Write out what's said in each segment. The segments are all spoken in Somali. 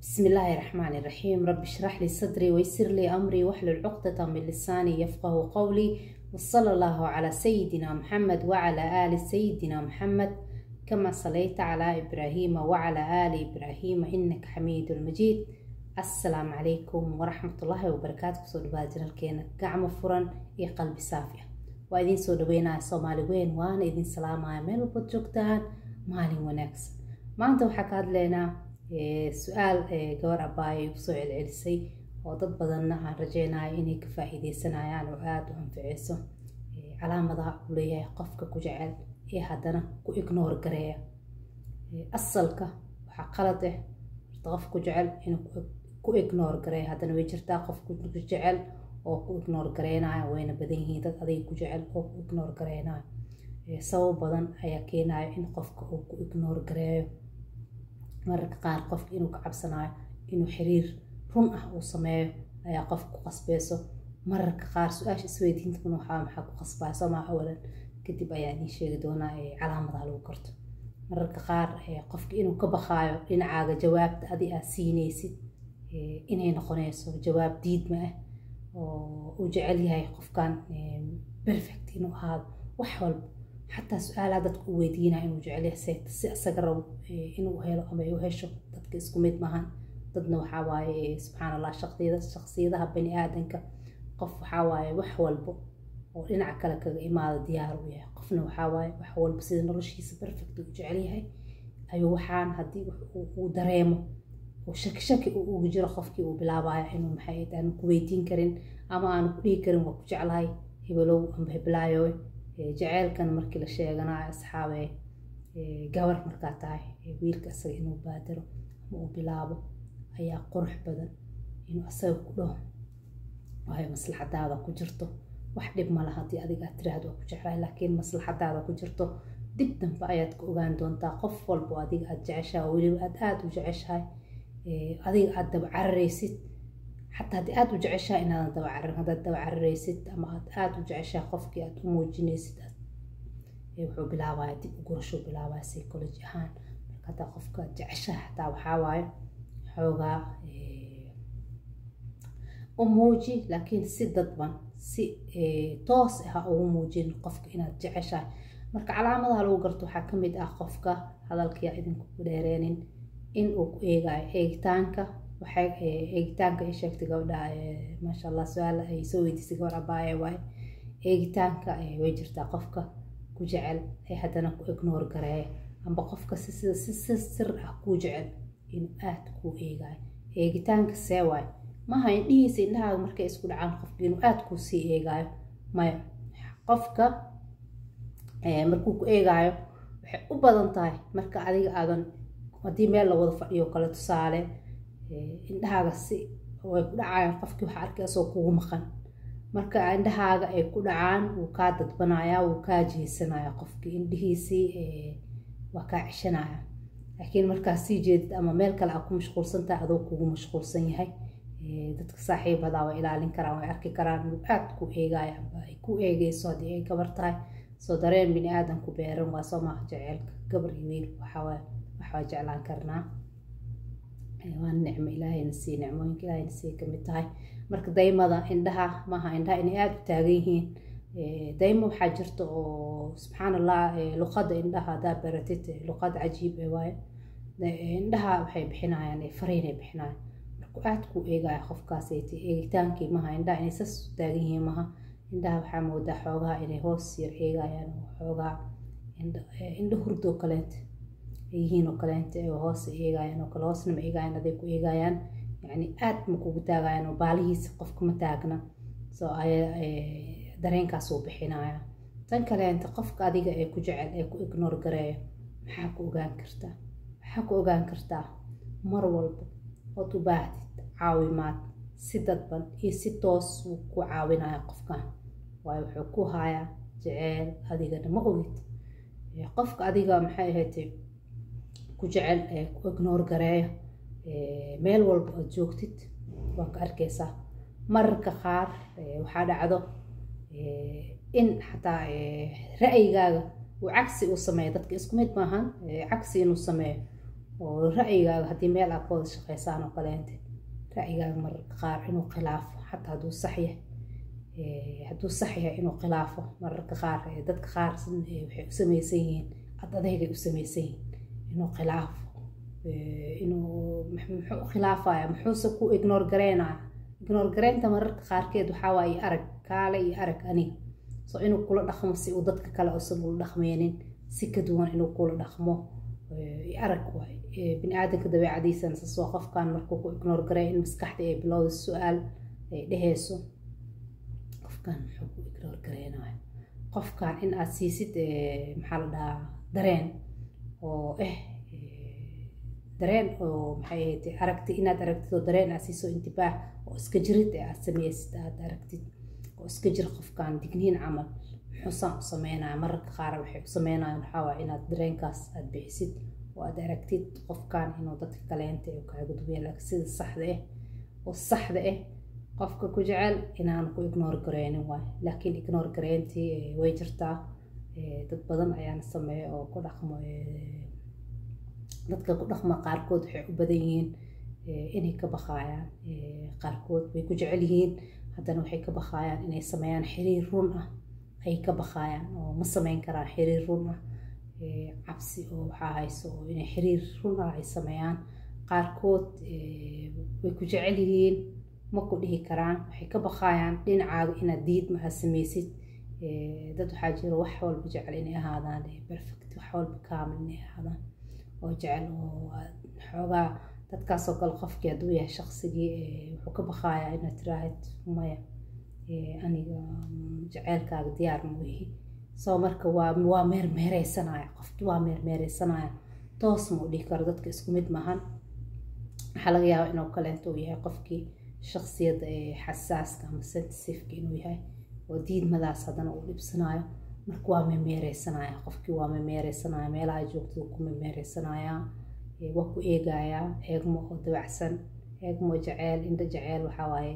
بسم الله الرحمن الرحيم رب اشرح لي صدري ويسر لي أمري واحلل عقدة من لساني يفقه قولي وصلى الله على سيدنا محمد وعلى آل سيدنا محمد كما صليت على إبراهيم وعلى آل إبراهيم إنك حميد مجيد السلام عليكم ورحمة الله وبركاته سو دباجر الكينا قعم فرن إي قلبي صافية وإذن سو دوينا سومالي وين وانا إذن سلام عامل وبتجوكتان مالي ونكس ما أنت وحكاد لنا su-aal gabar abaayo igu soo celcelisay oo dad badanna aan rajeynayo inay ka faa-iideysanayaan oo aada u anficeyso calaamadaha uu leeyahay qofka ku jecel ee haddana ku ignoor gareeya asalka waxaa qalad ah horta qof ku jecel inuu ku ignoor gareeya haddana way jirtaa qof ku jecel oo ku ignoor gareynayo wayna badan yihiin dad adiga ku jecel oo ku ignoor gareynayo sabab badan ayaa keenayo in qofka uu ku ignoor gareeyo mararka qaar qofka inuu ka cabsanayo inuu xiriir run ah uu sameeyo ayaa qofka ku qasbeyso mararka qaar su-aasha isweydiintan waxaa maxaa ku qasbaya somaa awalan kadib ayaa idiin sheegi doonaa calaamadaha lagu karto mararka qaar qofka inuu ka baqaayo dhinacaaga jawaabta adi aad siineysid inay noqonayso jawaab diidma ah oo uu jecel yahay qofkan perfect inuu ahaado wax walba xataa su-aalaha dadka u weydiinaya inuu jecelyahay si isaga rabo inuu helo ama u hesho dadka isku mid maahan dadna waxaa waaye subxaan allah shaqsiyada shaqsiyadaha bani aadanka qof waxaa waaye wax walbo oo dhinaca kale kaga imaada diyaar u yahay qofna waxaa waaye wax walba sida noloshiisa perfect uu jecel yahay ayuu waxaan haddii uu dareemo oo shaki shaki uu ugu jiro qofkii uu bilaabaya inuu maxay aanu ku weydiin karin ama aanu ku dhihi karin waa ku jeclahay hebelow amba heblaayoy jaceylkan markii la sheeganayo asxaabe gabar markaa tahay wiilka asaga inuu baadaro ama uu bilaabo ayaa qurux badan inuu asaga ku dhaho waayo maslaxadaada ku jirto wax dhib mala haddii adiga aad tiraahdo waa ku jeclahay laakiin maslaxadaada ku jirto dib dambe ayaad ka ogaan doontaa qof walbo adiga aad jeceshahay oo weliba aad aada u jeceshahay adiga aad daba cararaysid xataa haddii aada u jeceshahay inaadan daba cararin haddaad daba cararaysid ama aad aada u jeceshahay qofkii aad u muujinaysid wuxuu bilaabaya dib u gurashuu bilaabaya psychology ahaan marka haddaa qofka aad jeceshahay xataa waxaa waaye xoogaa u muuji laakiin si dadban si toos ah ugu muujin qofka inaad jeceshahay marka calaamadaha lagu garto waxaa ka mid ah qofka hadalkiia idinku ku dheereenin in uu ku eegayo eegitaanka waxay eegitaanka ay sheegtay gabdhaha maasha allah su-aal ay soo weydiisay gabar abaaye waaye eegitaanka way jirtaa qofka ku jecel ee haddana ku ignoor gareeya amba qofka si si sir ah kuu jecel inuu aada kuu eegayo eegitaanka see waaye maha indhihiisa indhahaaga markay isku dhacaan qofka inuu aada kuu sii eegaayo maya qofka markuu ku eegaayo waxay u badan tahay marka adiga aadan haddii meel la wada fadhiyo kale tusaale indhahaaga si way ku dhacayaan qofkii waxa arkay asoo kugu maqan marka indhahaaga ay ku dhacaan wuu kaa dadbanaya wuu kaa jeesanaya qofkii indhihiisii waa kaa ceshanaya laakiin markaa sii jeedid ama meel kale aa ku mashquulsantahay adoo kugu mashquulsan yahay dadka saaxiibadaa way ilaalin karaan way arki karaan inuu aad ku eegaya amba ay ku eegeyso haddii ay gabar tahay soo dareen bini aadan ku beeran waa soo maaha jeceelka gabar iyo wiil waxawaa waxaa jeclaan karnaa waa nicmo ilaahayna siiye nicmooyinka ilaahayna siiye kamid tahay marka daymada indhaha maaha indhaha inay aada u taagan yihiin daymo waxaa jirta oo subxaan allah luqada indhaha haddaa baratid luqad cajiib e waaye indhaha waxay bixinayaan fariinay bixinayaan marku aada ku eegaya qofkaasayt eegitaankii maha indhaha inay sas u taagan yihiin maha indhaha waxaa moodaa xoogaha inay hoos yar eegayaan xoogaha indho hurdoo kaleenta yihiin oo kaleenta hoos eegayaan oo kale hoosna ma eegayaan aday ku eegayaan yani aad ma kugu taagayaan oo baalihiisa qofka ma taagna soo dareenkaas uu bixinaya tan kaleenta qofka adiga ee ku jecel ee ku ignoor gareeyo maxaa ku ogaan kartaa maxaa ku ogaan kartaa mar walba ood u baahdid caawimaad si dadban iyo si toos wuu ku caawinaya qofkan waayo wuxuu ku hayaa jeceel adigana ma ogid qofka adiga maxay ahayd ku jecel ee ku ignoor gareeya meel walba aad joogtid waa ka arkaysaa mararka qaar waxaa dhacdo in xataa ra'yigaaga uu cagsi uu sameeyo dadka isku mid maahan cagsi inuu sameeyo oo ra'yigaaga haddii meel aad ka wada shaqeysaan oo kaleente ra'yigaaga mararka qaar inuu khilaafo xataa hadduu sax yahay hadduu sax yahay inuu khilaafo mararka qaar dadka qaar waxay u samaysan yihiin ad adeegay u samaysan yihiin inuu khilaafo inuu muxuu u khilaafaya muxuuse ku ignore gareynaya ignore gareynta mararka qaarkeed waxaa waaye arag kaale iyo arag aniga so inuu kula dhaqmo si uu dadka kale uusan ula dhaqmeynin si ka duwan inuu kula dhaqmo arag waay bini aadanka dabeecadiisana sas waa qofkan markuu ku ignore gareey in maskaxda ay bilowda su-aal ay dheheyso qofkan muxuu ku ignore gareynaya qofkan in aad siisid maxaa la dhahaa dareen oo eh dareen oo maxay ahayd aragti inaad aragtid oo dareen aad siiso intibaax oo iska jirid ee aad sameysid aad aragtid oo iska jir qofkan digniin camal muxuusaan u sameynaya mararka qaar waxay u sameynayaan waxaa waay inaad dareenkaas aad bixisid oo aad aragtid qofkan inuu dadka kaleenta u kaaga duwaya laakiin sida saxda ah oo saxda ah qofka ku jecel inaan ku ignore gareynin waay laakiin ignore gareyntii way jirtaa dad badan ayaana sameeya oo ku dhaqmo dadka ku dhaqma qaarkood waxay u badan yihiin inay ka baqaayaan qaarkood way ku jecel yihiin haddana waxay ka baqaayaan inay sameeyaan xiriir run ah ay ka baqaayaan oo ma sameyn karaan xiriir run ah cabsi oo waxaa hayso oo inay xiriir run ah ay sameeyaan qaarkood way ku jecel yihiin ma ku dhihi karaan waxay ka baqaayaan dhinacaaga inaad diidma aad sameysid dad waxaa jira wax walba jecel inay ahaadaan perfect wax walba kaamil inay ahaadaan oo jecel oo xoogaa dadkaasoo kale qofkii hadduu yahay shaqsigii wuxuu ka baqayaa inaad tiraahid maya aniga jaceylkaaga diyaar ma ihi soo marka waa waa meermeereysanaya qofki waa meermeereysanaya toos ma u dhihi karo dadka isku mid maahan waxaa laga yaabaa inuu kaleento uu yahay qofkii shaqsiyadda ee xasaaska ama sensitiveka inuu yahay oo diidmadaas haddana uu dhibsanayo marka waa memeereysanaya qofkii waa memeereysanaya meelaha joogtada ku memeereysanaya waa ku eegayaa eegmo oo dabacsan eegmo jaceyl indho jaceyl waxawaaye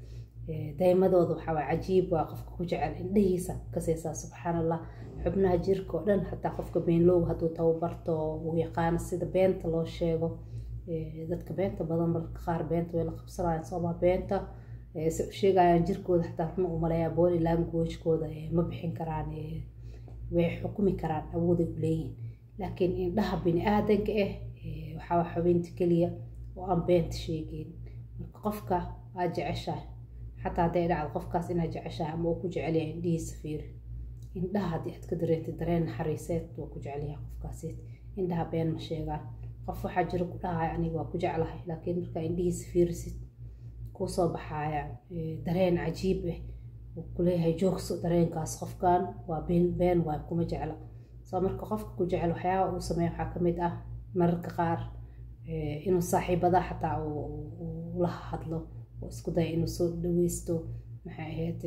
daymadooda waxawaaye cajiib waa qofka ku jecel indhahiisa kaseysaa subxaan allah xubnaha jirka oo dhan xataa qofka beenloow hadduu tababarto uu yaqaano sida beenta loo sheego dadka beenta badan marka qaar beenta way la qabsanayaan sooma beenta se u sheegayaan jirkooda xataa runa u maleeyaa body languagekooda ma bixin karaan way xukumi karaan awooday u leeyihin laakiin indhaha bini aadanka ah waxaa xubinta keliya oo aan beenta sheegeyn marka qofka aad jeceshahay xataa hadday dhacdo qofkaas inaad jeceshahay ama uu ku jecelyahay indhihiisa fiiri indhaha haddii aad ka dareentid dareen naxariiseed waa ku jecelyahay qofkaasi indhaha been ma sheegaan qof waxaa jira ku dhahaya aniga waa ku jeclahay laakiin markaa indhihiisa fiirisid kusoo baxaya dareen cajiib ah uu kuleeyahay joogso dareenkaas qofkan waa been been waay kuma jecla soo marka qofka ku jecel waxyaaba uu sameeya waxaa kamid ah mararka qaar inuu saaxiibada xataa la hadlo oo isku daya inuu soo dhaweysto maxay ahayd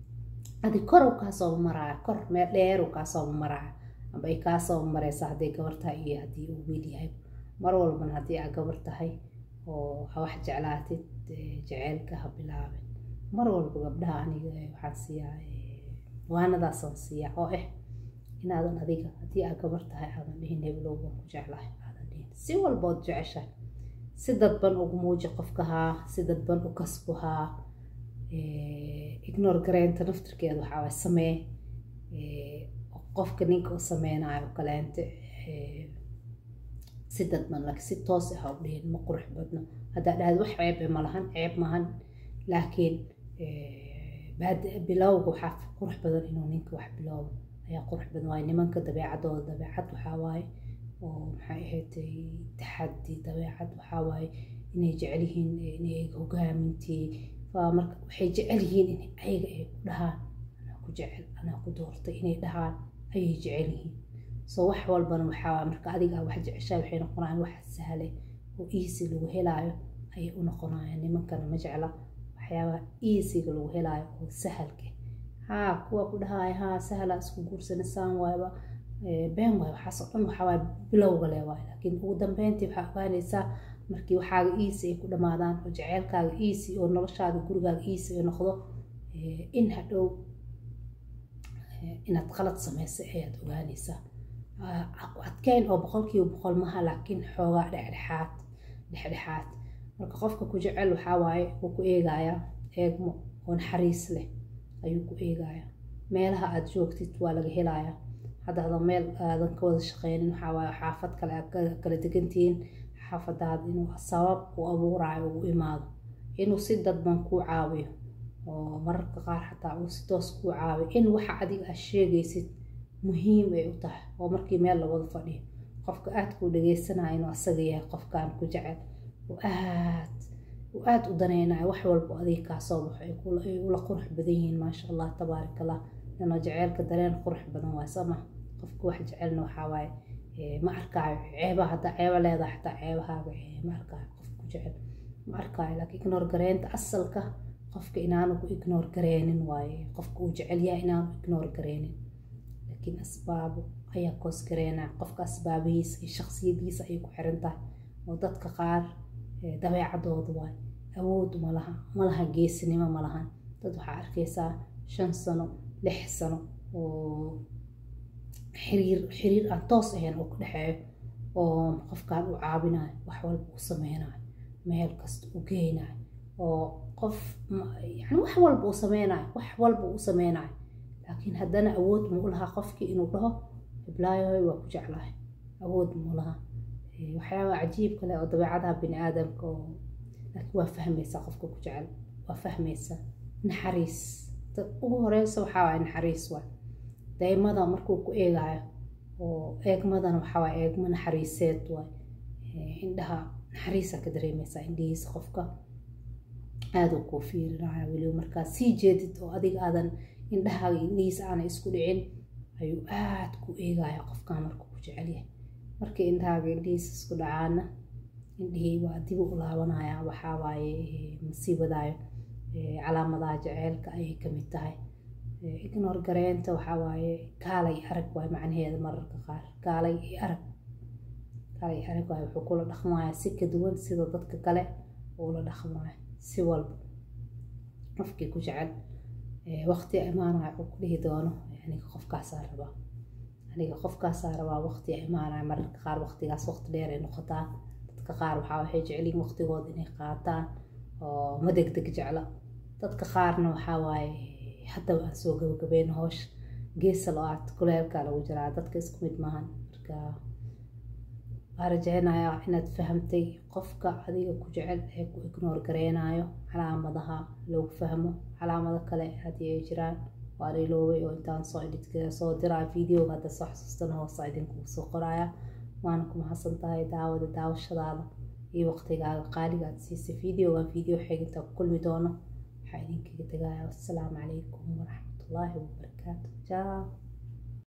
adi kor uu kaasoo maraya kor meel dheer uu kaasoo maraya amba ay kaasoo mareysa hadday gabar tahay iyo haddii uu wiil yahay mar walbana haddii aa gabar tahay oo ha wax jeclaatid jaceylka ha bilaabin mar walba gabdhaha aniga waxaan siiyaa waanadaasaan siiyaa oo ah inaadan adiga haddii aa gabar tahay aadan dhihin heblow waan ku jeclahay aadan dhihin si walbood jeceshahay si dadban ugu muuji qofkahaa si dadban u kasbuhaa ignore gareynta naftirkeeda waxaa waay samee qofka ninka u sameynayo kaleente si dadban laakiin si toos ah u dhihin ma qurux badno haddaa dhahad wax ceeb ma lahan ceeb mahan laakiin bilowga waxaa qurux badan inuu ninka wax bilowbo ayaa qurux badan waaye nimanka dabeecadooda dabeecad waxaa waaye oo maxay ahayd taxadi dabeecad waxaa waaye inay jecel yihiin inay hogaamintii marka waxay jecel yihiin in ayaga ay ku dhahaan anaa ku jecel anaa ku doortay inay dhahaan ayay jecel yihiin so wax walbana waxaa marka adiga wax jeceshaa waxay noqonayaan wax sahle oo easy lagu helaayo ayay u noqonayaan nimankana ma jecla waxyaabaha easyga lagu helaayo oo sahalka haa kuwa ku dhahaya haa sahla isku guursanasaan waayba been waay waxaas oo dhan waxaa bilowga le waay laakiin ugu dambeyntii waxaa ogaanaysaa markii waxaaga easy ay ku dhamaadaan oo jaceylkaaga easy oo noloshaada gurigaaga easy ay noqdo in hadhow inaad qalad samaysay ayaad ogaanaysaa adkeyn oo boqolkiiba boqol maha laakiin xoogaa dhexdhexaad dhexdhexaad marka qofka ku jecel waxaa waaye wuu ku eegayaa eegmo oo naxariis leh ayuu ku eegayaa meelaha aada joogtid waa laga helayaa haddaadan meel aadan ka wada shaqeynin waxaa waaye xaafad kale aad kala degantihiin xaafadaada inuu sabab u abuuraayo uu imaado inuu si dadban kuu caawiyo oo mararka qaar xataa uu si toos kuu caawiyo in waxa adiga aad sheegaysid muhiim ay u tahay oo markii meel lawada fadhiyo qofka aada kuu dhageysanaya inuu asaga yahay qofkaan ku jecel oo aad uu aada u daneynayo wax walba adiga kaa soo baxo ay ula qurux badan yihiin maasha allah tabaarak allah lana jeceelka dareen qurux badan waay sama qofka wax jecelna waxaa waaye ma arkaayo ceeba haddaa ceeba leedahay xataa ceebahaaga ma arkaayo qofka ku jecel ma arkaayo laakiin ignoor gareynta asalka qofka inaanu ku ignoor gareynin waaye qofka uu jecel yahay inaanu ignoor gareynin laakiin asbaabo ayaa koos gareynaa qofka asbaabihiisa iyo shaksiyadiisa ayay ku xiran tahay oo dadka qaar dabeecadooda waay awood malaha malaha geesinimo malahan dad waxaa arkaysaa shan sano lix sano oo xiriir xiriir aan toos ahayn oo ku dhexeeyo oo qofkaan u caabinayo wax walba u sameynayo meel kasta u geynayo oo qof yani wax walba uu sameynayo wax walba u sameynayo laakiin haddana awood muu lahaa qofkii inuu dhaho hiblaayoy waa ku jeclahay awood muu lahaa waxyaabaa cajiib kale oo dabeecadaha bini aadamka oo laakiin waa fahmaysaa qofka ku jecel waa fahmaysaa naxariis dad ugu horeysa waxaa waaya naxariis waay daymada markuu ku eegaayo oo eegmadana waxaa waaya eegmo naxariiseed waay indhaha naxariisa ka dareemaysaa indhihiisa qofka aada kuu fiirinaya weliba markaa sii jeedid oo adiga aadan indhahaaga indhihiisa aanay isku dhicin ayuu aada ku eegaya qofkaa markuu ku jecelyahay markii indhahaaga indhihiisa isku dhacaana indhihii waa dib u laabanaya waxaa waaye masiibadaayo calaamadaha jaceylka ayay kamid tahay ignoor gareynta waxaa waaye kaalay arag waay macnaheeda mararka qaar kaalay arag kaalay arag waay wuxuu kula dhaqmaya si ka duwan sida dadka kale uula dhaqmaya si walba qofkii ku jecel waqti imaanaya uu ku dhihi doono aniga qofkaasaa rabaa aniga qofkaasaa rabaa waqti imaanaya mararka qaar waqtigaas waqti dheer ay noqotaa dadka qaar waxaa waxay jecelyihin waqtigooda inay qaataan oo ma degdeg jecla dadka qaarna waxaa waaye haddaba aan soo gabagabeyn hoosh geesa lo-aad kuleelkaa lagu jiraa dadka isku mid maahan marka waa rajeynayaa inaad fahamtay qofka adiga ku jecel ee ku ignoor gareynayo calaamadaha lagu fahmo calaamado kale haddii ay jiraan waa liloobay oo intaan soo edhidka soo diraa videoga hadda soo xasuustana hoosa idinkugu soo qoraya waana ku mahadsan tahay daawada daawashadaada iyo waqtigaaga qaaliga aad siisay videogan video xeginta ku kulmi doono waxaa idinkaga tegaya wassalaamu calaykum waraxmatullaahi wabarakaatu jaa